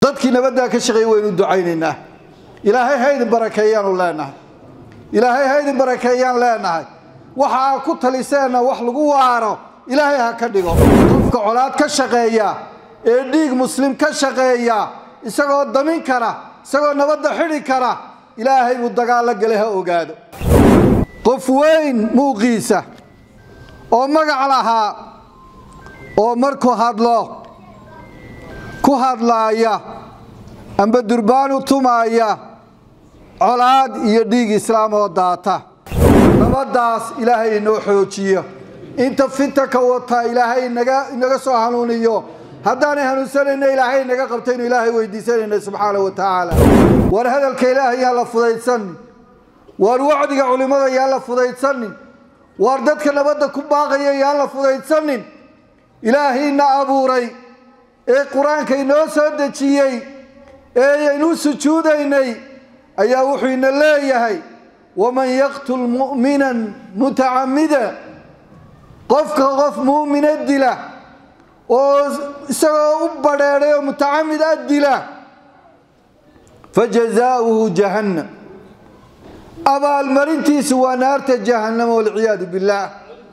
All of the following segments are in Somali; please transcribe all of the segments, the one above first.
dadkii nabaddaa ka shaqeeyey waynu ducaynaynaa ilaahay haydin barakeeyaanu leenahay ilaahay haydin barakeeyaan leenahay waxa aa ku taliseenna wax lagu waaro ilaahay ha ka dhigo qofka colaad ka shaqeeya ee dhiig muslim ka shaqeeya isagoo damin kara isagoo nabadda xidhi kara ilaahay buu dagaallo gale ha ogaado qof weyn muuqiisa oo magac lahaa oo markuu hadlo ku hadlaaya amba durbaanu tumaaya colaad iyo dhiig islaam oo daata nabaddaas ilaahay inoo xoojiyo inta fitanka wataa ilaahay inaga soo hanuuniyo haddaanay hanuunsanayna ilaahay inaga qabtaynu ilaahay weydiisanayna subxaana wa tacaala war hadalka ilaahay yaan la fudaydsanin waar wacdiga culimmada yaan la fudaydsanin waar dadka nabadda ku baaqaya yaan la fudaydsanin ilaahiina abuuray ee qur-aanka inoo soo dejiyey ee aynu sujuudaynay ayaa wuxuu ina leeyahay waman yaqtul mu'minan mutacamida qofka qof muumina dila oo isagoo u badheedhay oo mutacamid a dila fajazaauhu jahannam abaalmarintiisu waa naarta jahannam walciyaadu billaah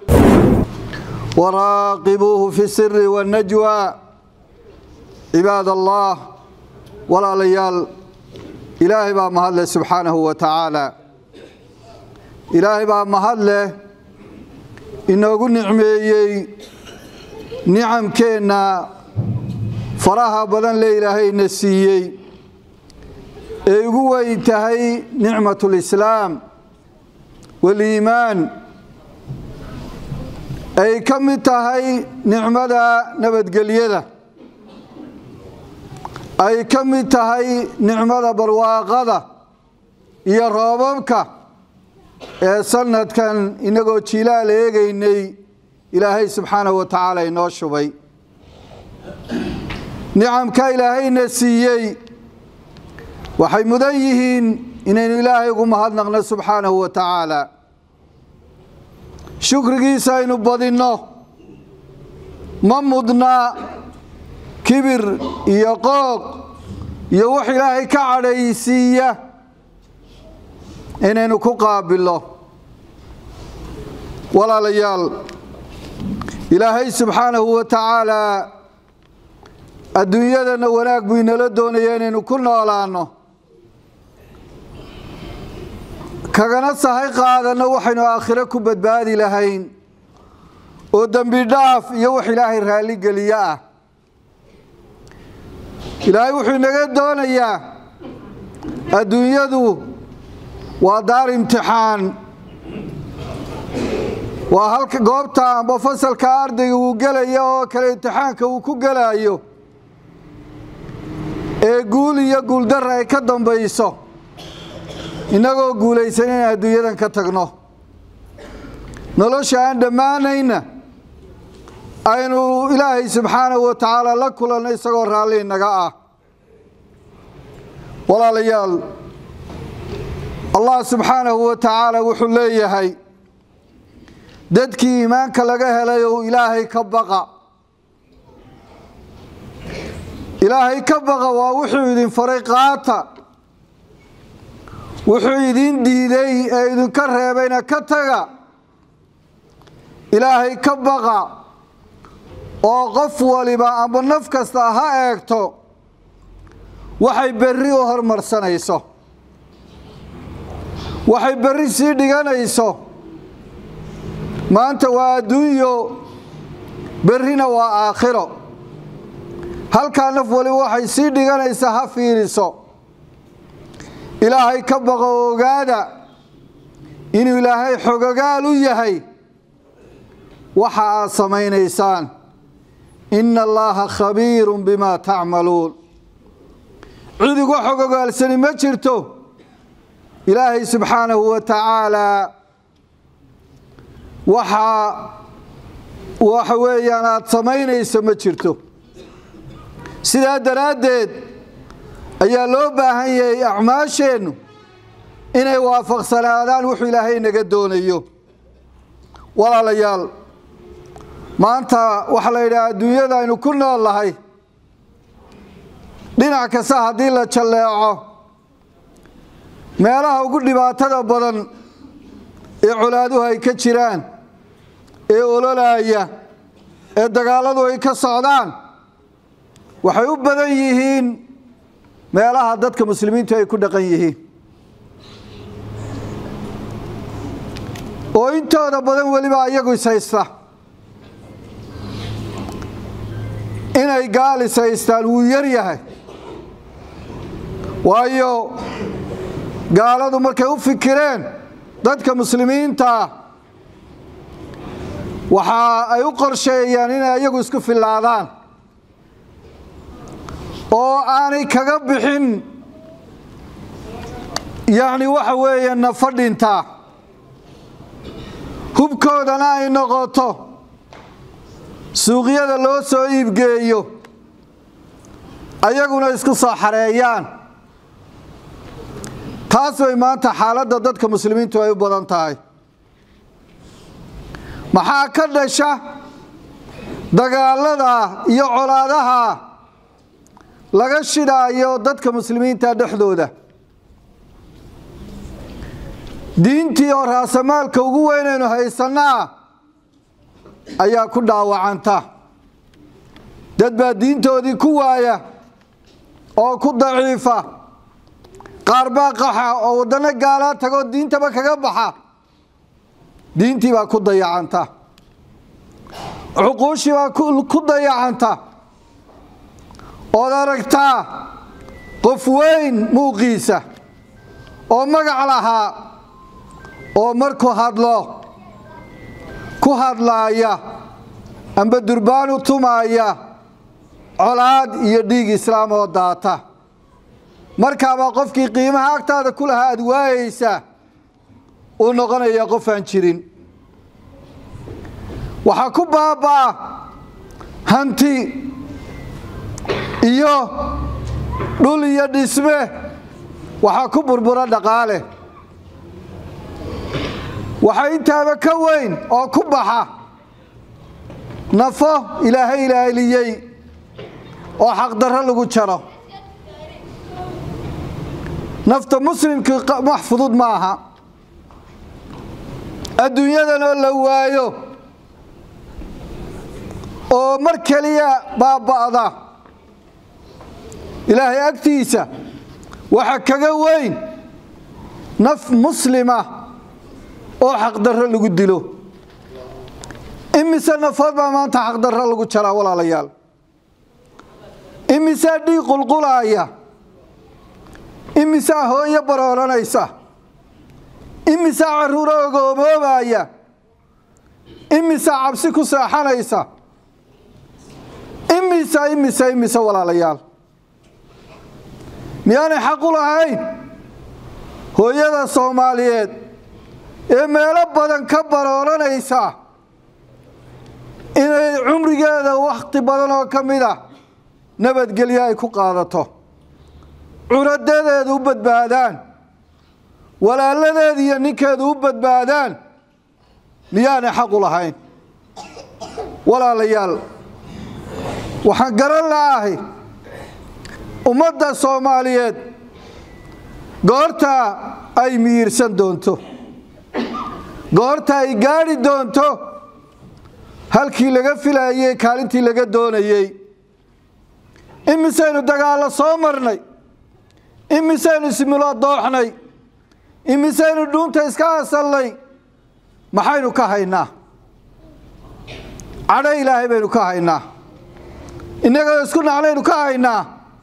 waraaqibuuhu fi siri wannajwa cibaad allah walaalayaal ilaahay baa mahad leh subxaanahu wa tacaala ilaahay baa mahad leh inoogu nicmeeyey nicamkeenna faraha badan le ilaahayna siiyey ee ugu weyn tahay nicmat lislaam waliimaan ay ka mid tahay nicmada nabadgelyada ay ka mid tahay nicmada barwaaqada iyo roobabka ee sanadkan inagoo jilaal eegaynay ilaahay subxaanahu wa tacaala inoo shubay nicamka ilaahayna siiyey waxay mudan yihiin inaynu ilaahay ugu mahadnaqno subxaanahu wa tacaala shukrigiisa aynu badinno ma mudna kibir iyo qooq iyo wax ilaahay ka cadhaysiiya inaynu ku qaabilno walaalayaal ilaahay subxaanahu wa tacaalaa adduunyadana wanaag buu inala doonaya inaynu ku noolaanno kagana sahay qaadanno waxaynu aakhiro ku badbaadi lahayn oo dembi dhaaf iyo wax ilaahay raalligeliyo ah ilaahay wuxuu inaga doonayaa adduunyadu waa daar imtixaan waa halka goobta amba fasalka ardayga uu gelaya oo kale imtixaanka uu ku gelayo ee guul iyo guuldara ay ka dambayso innagoo guulaysan in adduunyadan ka tagno nolosha aan dhammaanayna aynu ilaahay subxaanahu wa tacaala la kulanno isagoo raalli inaga ah walaalayaal allah subxaanahu wa tacaala wuxuu leeyahay dadkii iimaanka laga helay ou ilaahay ka baqa ilaahay ka baqa waa wuxuu idin faray qaata wuxuu idin diiday ee idinka reebayna ka taga ilaahay ka baqa oo qof waliba amba naf kasta ha eegto waxay berri u hormarsanayso waxay berri sii dhiganayso maanta waa adduunyo berrina waa aakhiro halkaa naf waliba waxay sii dhiganaysaa ha fiiriso ilaahay ka baqo ogaada inuu ilaahay xogogaal u yahay waxa aad samaynaysaan ina allaha khabiiru bimaa tacmaluun cid uga xogogaalsani ma jirto ilaahay subxaanahu wa tacaalaa waxa waxa weeyaan aada samaynayso ma jirto sidaa daraaddeed ayaa loo baahan yahay acmaasheennu inay waafaqsanaadaan wuxuu ilaahay naga doonayo walaalayaal maanta waxaa la yidhaha adduunyada aynu ku nool nahay dhinac kasta haddii la jalleeco meelaha ugu dhibaatada badan ee colaaduhu ay ka jiraan ee ololaaya ee dagaalladu ay ka socdaan waxay u badan yihiin meelaha dadka muslimiintu ay ku dhaqan yihiin oo intooda badan weliba iyagu ishaysta inay gaal ishaystaan wuu yar yahay waayo gaaladu markay u fikireen dadka muslimiintaa waxa ay u qorsheeyaan inay iyagu isku fillaadaan oo aanay kaga bixin yacni waxa weeye nafadhinta hubkoodana ay noqoto suuqyada loo soo iibgeeyo ayaguna isku soo xareeyaan taas bay maanta xaaladda dadka muslimiintu ay u badan tahay maxaa ka dhasha dagaalada iyo colaadaha laga shidhaayo dadka muslimiinta dhexdooda diintii oo raasamaalka ugu weynaynu haysanaa ayaa ku dhaawacanta dad baa diintoodii ku waaya oo ku daciifa qaar baa qaxa oo waddano gaalaa tagoo diintaba kaga baxa diintii baa ku dayacanta cuquushii baa ku dayacanta ood aragtaa qof weyn muuqiisa oo magac lahaa oo markuu hadlo ku hadlaaya amba durbaanu tumaaya colaad iyo dhiig islaam oo daata markaabaa qofkii qiimaha agtaada ku lahaa aad waayeysaa uu noqonaya qof aan jirin waxaa ku baabaa hanti iyo dhul iyo dhisme waxaa ku burbura dhaqaale waxaa intaaba ka weyn oo ku baxa nafo ilaahay ilaaliyey oo xaqdarro lagu jaro nafta muslimkii wax fudud ma aha adduunyadanoo la waayo oo mar keliya baaba'da ilaahay agtiisa waxa kaga weyn naf muslima oo xaqdarro lagu dilo imise nafood baa maanta xaqdarro lagu jaraa walaalayaal imisaa dhiig qulqulaaya imisaa hooyo barooranaysa imisaa carruuro ogoomoobaya imisaa cabsi ku seexanaysa imisa imisa imisa walaalayaal miyaanay xaq u lahayn hooyada soomaaliyeed ee meelo badan ka barooranaysa inay cumrigeeda wakhti badan oo ka mid a nabadgelyo ay ku qaadato curadeedeedu u badbaadaan walaaladeeda iyo ninkeedu u badbaadaan miyaanay xaq u lahayn walaalayaal waxaan garan la'ahay ummadda soomaaliyeed goorta ay miyirsan doonto goorta ay gaadhi doonto halkii laga filayey kaalintii laga doonayey imisaynu dagaallo soo marnay imisaynu ismilo dooxnay imisaynu dhuunta iska asallay maxaynu ka haynaa cadho ilaahay baynu ka haynaa innagoo isku nacnaynu ka haynaa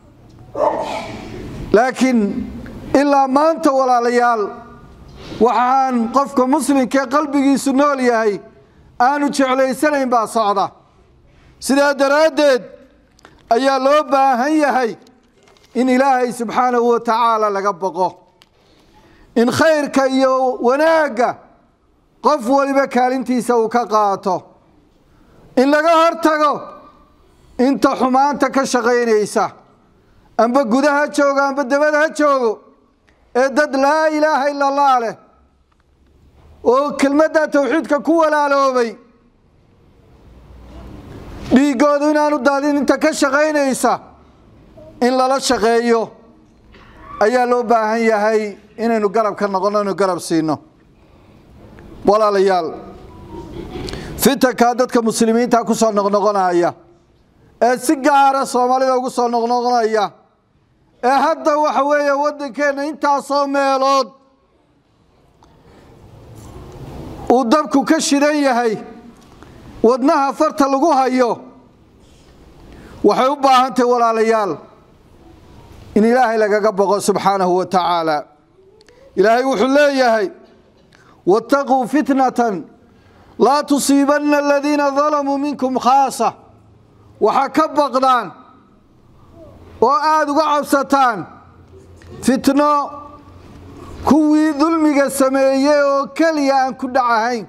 laakiin ilaa maanta walaalayaal waxaan qofka muslimkaee qalbigiisu nool yahay aanu jeclaysanayn baa socda sidaa daraaddeed ayaa loo baahan yahay in ilaahay subxaanahu wa tacaala laga boqo in khayrka iyo wanaagga qof waliba kaalintiisa uu ka qaato in laga hortago inta xumaanta ka shaqaynaysa amba gudaha joogo amba dabada ha joogo ee dad laa ilaaha ila allah leh oo kelmadda tawxiidka ku walaaloobay dhiiggoodu inaanu daadin inta ka shaqaynaysa in lala shaqeeyo ayaa loo baahan yahay inaynu garab ka noqonno inu garab siino walaalayaal fitankaa dadka muslimiinta ku soo noqnoqonaya ee si gaara soomaalida ugu soo noqnoqonaya ee hadda waxa weeye waddankeenna intaasoo meelood uu dabku ka shidan yahay wadnaha farta lagu hayo waxay u baahan tahay walaalayaal in ilaahay lagaga boqo subxaanahu wa tacaala ilaahay wuxuu leeyahay waataquu fitnatan laa tusiibanna aladiina dalamuu minkum khaasa waxaa ka baqdaan oo aada uga cabsataan fitno kuwii dulmiga sameeyey oo keliya aan ku dhacahayn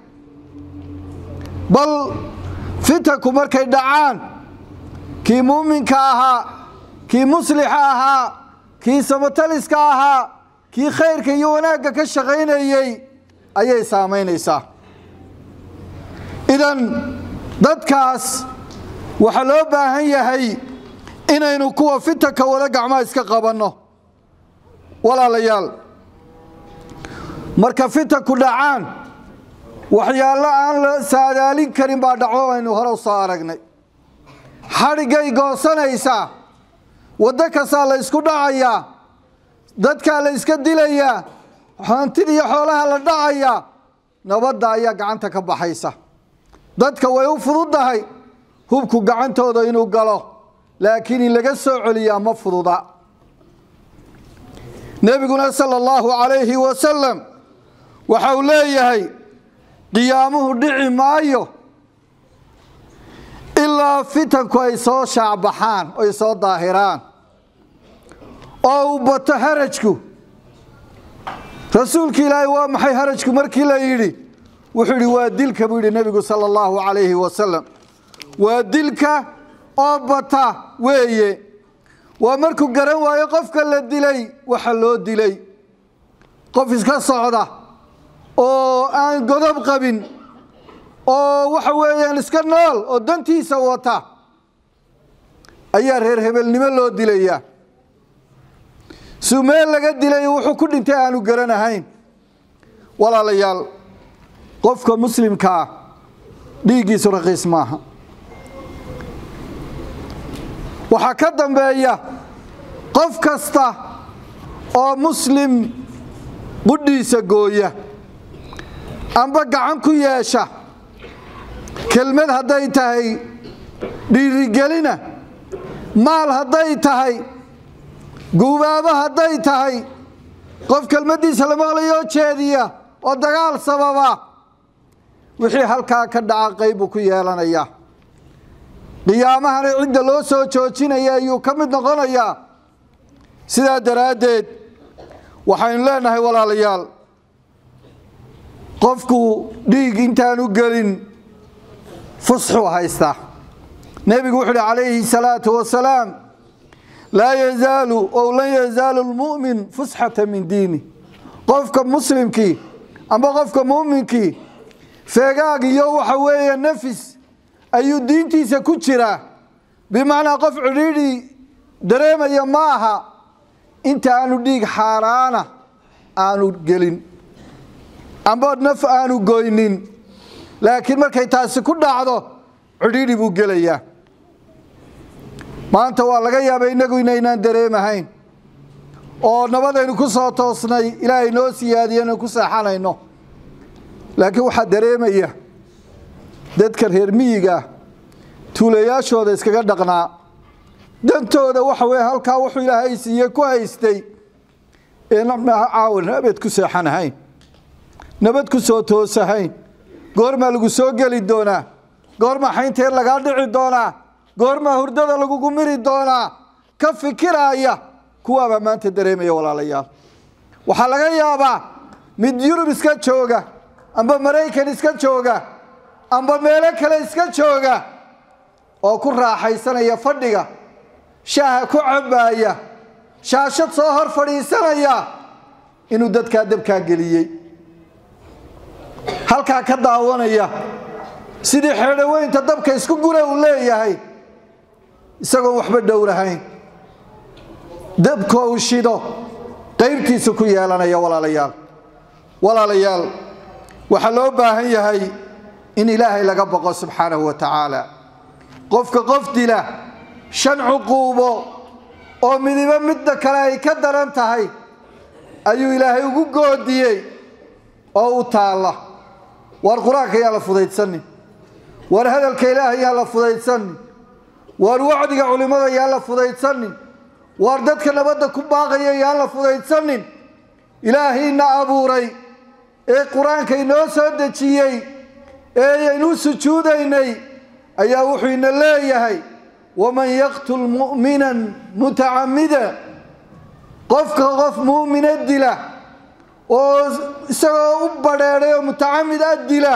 bal fitanku markay dhacaan kii muuminka ahaa kii muslixa ahaa kii samataliska ahaa kii khayrka iyo wanaagga ka shaqaynayey ayay saamaynaysaa idan dadkaas waxaa loo baahan yahay inaynu kuwa fitanka wada gacmaha iska qabanno walaalayaal marka fitanku dhacaan waxyaalo aan la saadaalin karin baa dhaco aynu hore u soo aragnay xadhiggay goosanaysaa waddo kastaa la ysku dhacayaa dadkaa la yska dilayaa hantida iyo xoolaha la dhacayaa nabadda ayaa gacanta ka baxaysa dadka way u fududdahay hubku gacantooda inuu galo laakiin in laga soo celiyaa ma fududa nebiguna sala allahu calayhi wasalam waxa uu leeyahay qiyaamuhu dhici maayo ilaa fitanku ay soo shaacbaxaan oy soo daahiraan oo uu bato harajku rasuulki ilaahay waa maxay harajku markii la yidhi wuxuu yidhi waa dilka buu yidhi nebigu sala allahu calayhi wasalam waa dilka oo bata weeye waa markuu garan waayo qofka la dilay waxa loo dilay qof iska socda oo aan godob qabin oo waxa weeyaan iska nool oo dantiisa wata ayaa reer hebelnimo loo dilayaa suu meel laga dilay wuxuu ku dhintay aanu garanahayn walaalayaal qofka muslimkaa dhiiggiisu raqiis maaha waxaa ka dambeeya qof kasta oo muslim qudhiisa gooya amba gacan ku yeesha kelmad hadday tahay dhiirigelina maal hadday tahay guubaabo hadday tahay qof kelmaddiisa la maqlayoo jeediya oo dagaal sababa wixii halkaa ka dhaca qayb buu ku yeelanayaa qiyaamahana cidda loo soo joojinaya ayuu ka mid noqonayaa sidaa daraaddeed waxaynu leenahay walaalayaal qofku dhiig intaanu gelin fusxuu haystaa nebigu wuxu uhi calayhi salaatu wasalaam laa yazaalu ow lan yazaalu lmu'min fusxata min diini qofka muslimkii amba qofka muuminkii feegaag iyo waxa weeye nafis ayuu diintiisa ku jiraa bimacnaa qof cidhiidhi dareemaya ma aha inta aanu dhiig xaaraana aanu gelin amba naf aanu goynin laakiin markay taasi ku dhacdo cidhiidhi buu gelayaa maanta waa laga yaaba innagu inaynaan dareemahayn oo nabadaynu ku soo toosnay ilaahay noo siyaadiyo inaynu ku seexanayno laakiin waxaa dareemaya dadka reer miyiga tuulayaashooda iskaga dhaqnaa dantooda waxa weye halkaa wuxuu ilaahay siiye ku haystay ee caawa nabad ku seexanahayn nabad ku soo toosahayn goormaa lagu soo geli doonaa goormaa xaynteed lagaa dhici doonaa goormaa hurdada lagugu miri doonaa ka fikiraaya kuwaabaa maanta dareemaya walaalayaal waxaa laga yaabaa mid yurub iska jooga amba maraykan iska jooga amba meelo kale iska jooga oo ku raaxaysanaya fadhiga shaaha ku cabaaya shaashad soo hor fadhiisanaya inuu dadkaa dabkaa geliyey halkaa ka daawanaya sidii xeedhoweynta dabka isku gura uu leeyahay isagoon waxba dhowrahayn dabka uu shido qaybtiisa ku yeelanaya walaalayaal walaalayaal waxaa loo baahan yahay in ilaahay laga boqo subxaanahu wa tacaala qofka qof dila shan cuquubo oo midibo midda kale ay ka daran tahay ayuu ilaahay ugu goodiyey oo u taalla waar qur-aanka yaa la fudaydsanin waar hadalka ilaahay yaa la fudaydsanin waar wacdiga culimmada yaa la fudaydsanin waar dadka nabadda ku baaqaya yaan la fudaydsanin ilaahayna abuuray ee qur-aanka inoo soo dejiyey ee aynu sujuudaynay ayaa wuxuu ina leeyahay waman yaqtul mu'minan mutacamida qofka qof muumina dila oo isagoo u badheedhay oo mutacamid a dila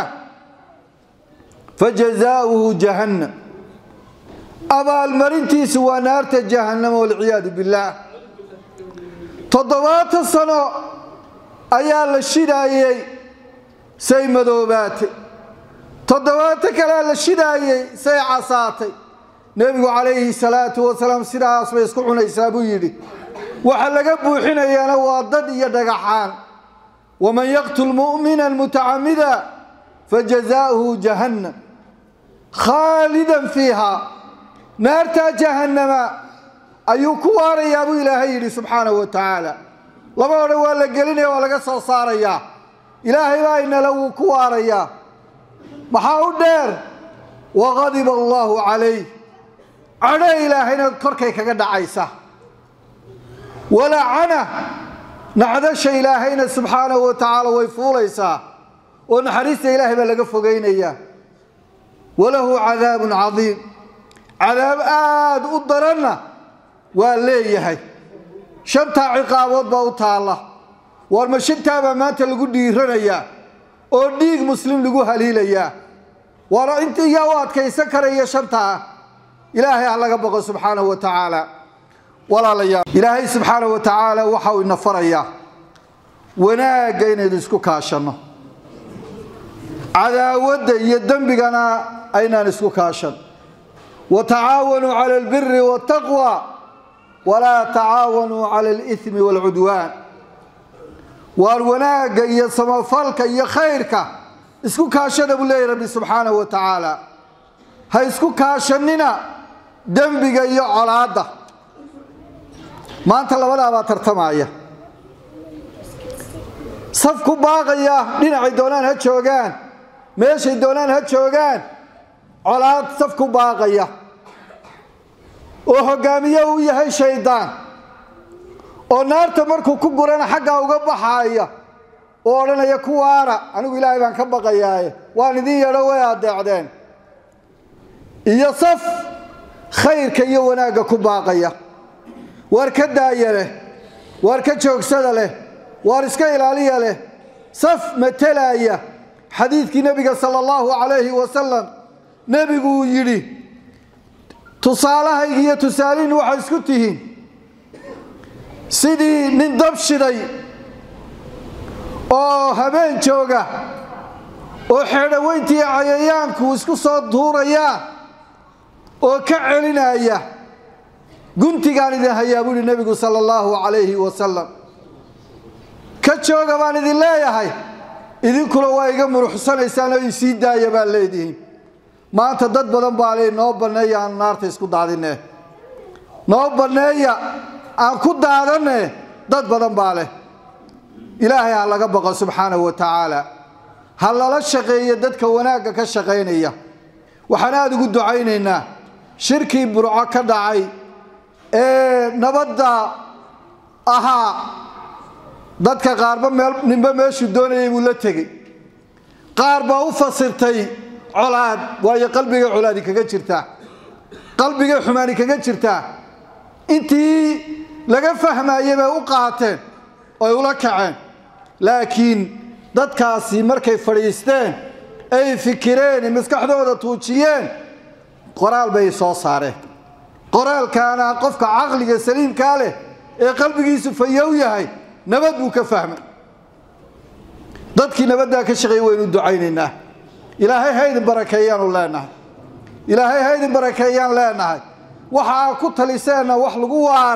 fajazaauhu jahannam abaalmarintiisu waa naarta jahannama walciyaadu billaah toddobaatan sano ayaa la shidaayey say madoobaatay toddobaatan kalea la shidaayey say casaatay nebigu calayhi salaatu wasalaam sidaas bay isku cunaysaa buu yidhi waxa laga buuxinayaana waa dad iyo dhagaxaan waman yaqtul mu'mina mutacamida fajazaauhu jahannam khaalidan fiiha naartaa jahannama ayuu ku waarayaa buu ilaahay yidhi subxaanahu wa tacaala laba odhan waa la gelinaya waa laga soo saarayaa ilaahay baa inala wuu ku waarayaa maxaa u dheer waqadiba allaahu calayh cadho ilaahayna korkay kaga dhacaysa walacana nacdasha ilaahayna subxaanahu wa tacaala way fuulaysaa oo naxariista ilaahay baa laga fogaynayaa walahu cadaabun cadiim cadaab aada u daranna waa leeyahay shantaa ciqaabood baa u taalla waar ma shantaabaa maanta lagu dhiiranayaa oo dhiig muslim lagu haliilayaa waar inta yaa u adkaysan karaya shantaa ilaahay ha laga boqo subxaanahu wa tacaala walaalayaal ilaahay subxaanahu wa tacaala waxa uu ina farayaa wanaagga inaynu isku kaashanno cadaawadda iyo dembigana aynaan isku kaashan watacaawanuu cala albiri waataqwa walaa tacaawanuu cala alithmi waalcudwaan waar wanaagga iyo samafalka iyo khayrka isku kaashada buu leeyahy rabbi subxaanahu wa tacaala ha isku kaashanina dembiga iyo colaadda maanta labadaabaa tartamaya saf ku baaqaya dhinacay doonaan ha joogaan meeshay doonaan ha joogaan colaad saf ku baaqaya oo hogaamiye uu yahay shaydaan oo naarta markuu ku gurana xaggaa uga baxaaya oo odhanaya ku waara anigu ilaahay baan ka baqayaaye waan idin yadho way adeecdeen iyo saf khayrka iyo wanaagga ku baaqaya waar ka daaya leh waar ka joogsada leh waar iska ilaaliya leh saf matelaaya xadiidkii nebiga sala allahu calayhi wasalam nebigu uu yidhi tusaalahayga iyo tusaalihin waxay isku tihiin sidii nin dab shiday oo habeen jooga oo xeedhaweyntii cayayaanku isku soo duurayaan oo ka celinaya guntigaan idin hayaa buu yihi nebigu sala allahu calayhi wasalam ka jooga baan idin leeyahay idinkuna waa iga muruxsanaysaan oo isii daaya baan leedihiin maanta dad badan baa le noo banneeya aan naarta isku daadine noo banneeya aan ku daadane dad badan baa leh ilaahay ha laga baqo subxaanahu wa tacaala ha lala shaqeeyo dadka wanaagga ka shaqaynaya waxaan aada ugu ducaynaynaa shirkii burco ka dhacay ee nabadda ahaa dadka qaarba meel ninba meeshuu doonayay buu la tegey qaar baa u fasirtay colaad waayo qalbigay colaadi kaga jirtaa qalbigay xumaani kaga jirtaa intii laga fahmayey bay u qaateen oy ula kaceen laakiin dadkaasi markay fadhiisteen ay fikireen maskaxdooda tuujiyeen qoraal bay soo saareen qoraalkaana qofka caqliga saliimkaa leh ee qalbigiisu fayow yahay nabad buu ka fahmay dadkii nabaddaa ka shaqeeyey waynu ducaynaynaa ilaahay haydin barakeeyaanu leenahay ilaahay haydin barakeeyaan leenahay waxa aa ku taliseenna wax lagu waaro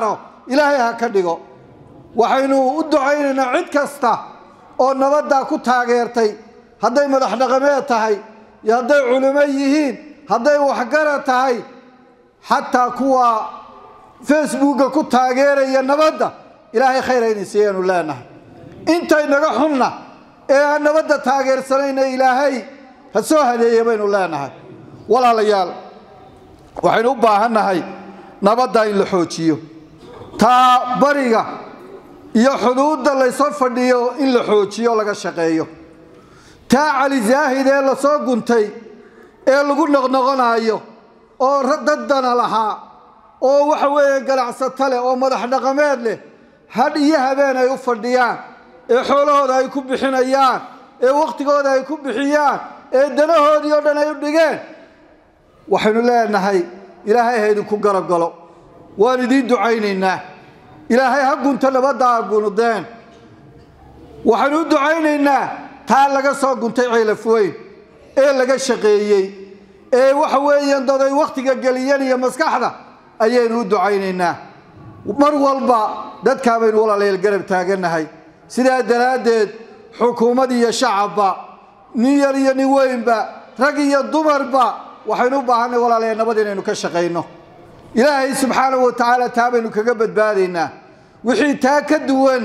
ilaahay ha ka dhigo waxaynu u ducaynaynaa cid kasta oo nabaddaa ku taageertay hadday madax dhaqameed tahay iyo hadday culimo yihiin hadday waxgarad tahay xataa kuwa facebooka ku taageeraya nabadda ilaahay khayr hayna siiyaanu leenahay intay naga xunna ee aan nabadda taageersanayna ilaahay ha soo hadeeya baynu leenahay walaalayaal waxaynu u baahannahay nabadda in la xoojiyo taa bariga iyo xuduudda laysoo fadhiyo in la xoojiyo laga shaqeeyo taa cali zaahid ee lasoo guntay ee lagu noqnoqonayo oo daddana lahaa oo waxa weeye ganacsato leh oo madax dhaqameed leh hadh iyo habeen ay u fadhiyaan ee xoolahooda ay ku bixinayaan ee wakhtigooda ay ku bixiyaan ee danahoodii oo dhan ay u dhigeen waxaynu leenahay ilaahay ha idinku garab galo waan idiin ducaynaynaa ilaahay ha gunto nabadda ha gunudeen waxaynu u ducaynaynaa taa laga soo guntay ceelaf weyn ee laga shaqeeyey ee waxa weeyaan dad ay wakhtiga geliyeen iyo maskaxda ayaynu u ducaynaynaa mar walba dadkaa baynu walaalayaal garab taagannahay sidaa daraaddeed xukuumad iyo shacabba nin yar iyo nin weynba rag iyo dumarba waxaynu u baahanay walaalayaal nabad inaynu ka shaqayno ilaahay subxaanahu wa tacaala taa baynu kaga badbaadaynaa wixii taa ka duwan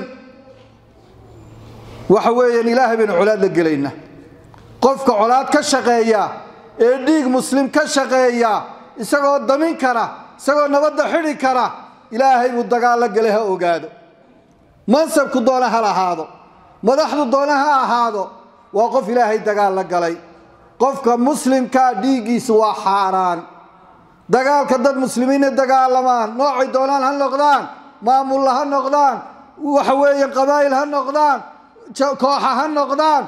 waxa weeyaan ilaahay baynu colaad la gelaynaa qofka colaad ka shaqeeya ee dhiig muslim ka shaqeeya isagoo damin kara isagoo nabadda xidhi kara ilaahay buu dagaallo galay ha ogaado mansabku doona ha lahaado madaxdu doona ha ahaado waa qof ilaahay dagaal la galay qofka muslimkaa dhiiggiisu waa xaaraan dagaalka dad muslimiina dagaalamaan noocay doonaan ha noqdaan maamulla ha noqdaan waxa weeye qabaa'il ha noqdaan kooxa ha noqdaan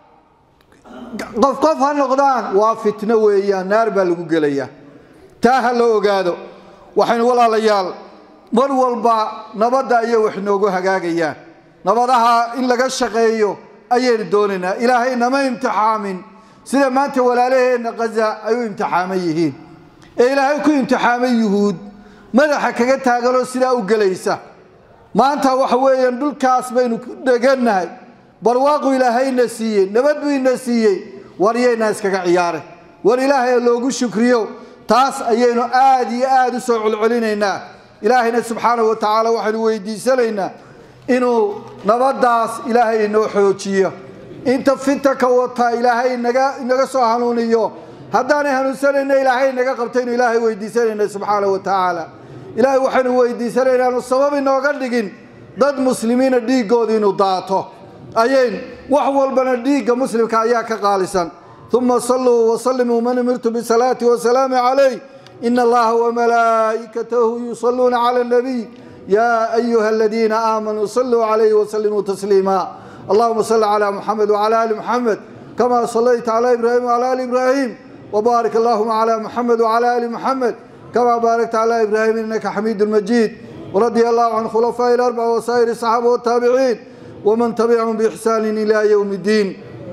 qof qof ha noqdaan waa fitno weeyaan naar baa lagu gelayaa taa ha la ogaado waxaynu walaalayaal mar walba nabadda ayay wax noogu hagaagayaan nabadaha in laga shaqeeyo ayaynu doonaynaa ilaahay nama imtixaamin sida maanta walaalaheenna kaza ay u imtixaaman yihiin ee ilaahay ku imtixaamay yuhuud madaxa kaga taaganoo sidaa u gelaysa maanta waxa weeyaan dhulkaas baynu ku dhegannahay barwaaqu ilaahayna siiyey nabad buu ina siiyey war yaynaa iskaga ciyaare war ilaahay loogu shukriyo taas ayaynu aad iyo aad u soo celcelinaynaa ilaahayna subxaanahu wa tacaala waxaynu weydiisanaynaa inuu nabaddaas ilaahay inoo xoojiyo inta fitanka wata ilaahay inaga inaga soo hanuuniyo haddaanay hanuunsanayna ilaahay inaga qabtaynu ilaahay weydiisanayna subxaanahu wa tacaala ilaahay waxaynu weydiisanaynaa aanu sabab inooga dhigin dad muslimiina dhiiggooda inuu daato ayayn wax walbana dhiigga muslimka ayaa ka qaalisan uma saluu wasalimuu man umirtu bisalaati wasalaami calayh ina allaha wamalaa'ikatahu yusaluuna cala nabiy ya ayuha aladiina aamanuu saluu calayhi wasalimuu tasliima allahuma salli cala muxamed wcala ali muxamed kama salayta cala ibrahim wcala ali ibrahim wbaarik allahuma cala muxamed wcala ali muxamed kama baarakta cala ibrahim inaka xamiidu majiid wradia allahu can khulafaaءi اlarbaca wasaa'ir الصaxaaba wالtaabiciin wman tabicahum bixsaan ila ywm اddiin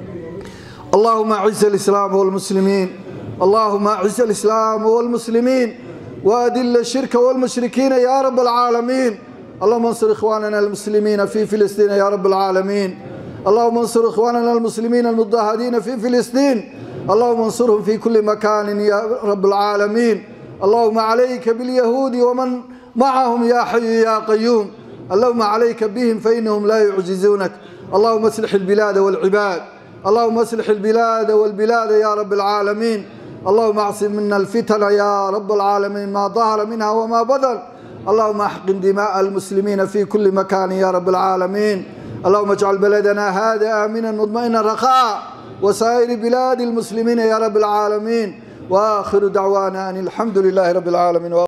اللهم أعز الإسلام والمسلمين اللهم أعز الإسلام والمسلمين وأذل الشرك والمشركين يا رب العالمين اللهم انصر إخواننا المسلمين في فلسطين يا رب العالمين اللهم انصر إخواننا المسلمين المضاهدين في فلسطين اللهم انصرهم في كل مكان يا رب العالمين اللهم عليك باليهود ومن معهم يا حي يا قيوم اللهم عليك بهم فإنهم لا يعجزونك اللهم اصلح البلاد والعباد اللهم اصلح البلاد والبلاد يا رب العالمين اللهم اعصم منا الفتن يا رب العالمين ما ظهر منها وما بطن اللهم احقن دماء المسلمين في كل مكان يا رب العالمين اللهم اجعل بلدنا هذا امنا مطمئنا رخاء وسائر بلاد المسلمين يا رب العالمين واخر دعوانا ان الحمد لله رب العالمين